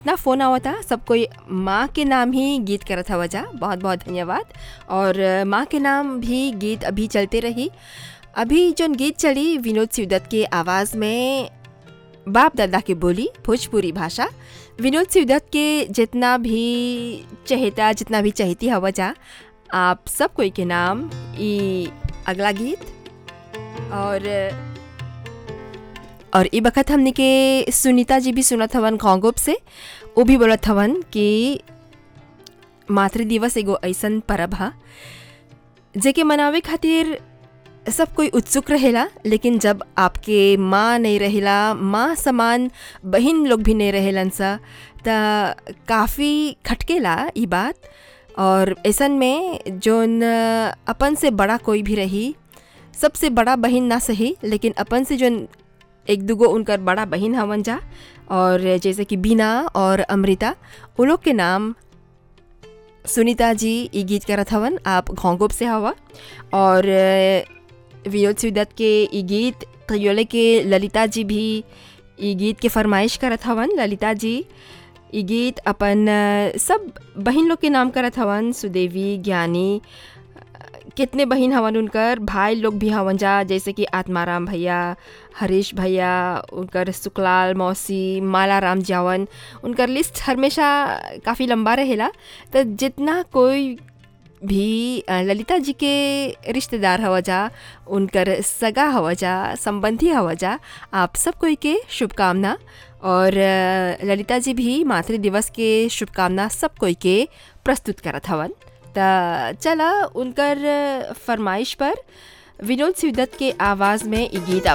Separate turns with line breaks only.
ना फ़ोन आवता सब कोई माँ के नाम ही गीत करत हवा जा बहुत बहुत धन्यवाद और अ, माँ के नाम भी गीत अभी चलते रही अभी जोन गीत चली विनोद सिवदत्त के आवाज़ में बाप दादा की बोली भोजपुरी भाषा विनोद सिवदत्त के जितना भी चहेता जितना भी चहेती हवा जा आप सब कोई के नाम ई अगला गीत और और ई बखत हमने के सुनीता जी भी सुनत हवन कॉन्गोप से वो भी बोलत हवन कि मातृ दिवस एगो ऐसन परब ह जेके मनावे खातिर सब कोई उत्सुक रहेला लेकिन जब आपके माँ नहीं रहेला माँ समान बहन लोग भी नहीं रहेलन सा त काफ़ी खटकेला ई बात और ऐसन में जोन अ, अपन से बड़ा कोई भी रही सबसे बड़ा बहन ना सही लेकिन अपन से जोन एक दुगो उनकर बड़ा बहन हवन जा और जैसे कि बीना और अमृता उन लोग के नाम सुनीता जी ई गीत करत हवन आप घोंगोप से हवा और अ, विनोद सिवदत्त के ई गीत कयोले के ललिता जी भी ई गीत के फरमाइश करत हवन ललिता जी ई गीत अपन अ, सब बहन लोग के नाम करत हवन सुदेवी ज्ञानी कितने बहन हवन उनकर भाई लोग भी हवन जा जैसे कि आत्माराम भैया हरीश भैया उनकर सुकलाल मौसी माला राम जावन उनकर लिस्ट हमेशा काफ़ी लंबा रहेला तो जितना कोई भी अ, ललिता जी के रिश्तेदार हवा जा उनकर सगा हवा जा संबंधी हवा जा आप सब कोई के शुभकामना और अ, ललिता जी भी मातृ दिवस के शुभकामना सब कोई के प्रस्तुत करत हवन त चला उनकर फरमाइश पर विनोद सिवदत्त के आवाज़ में ई गीत आप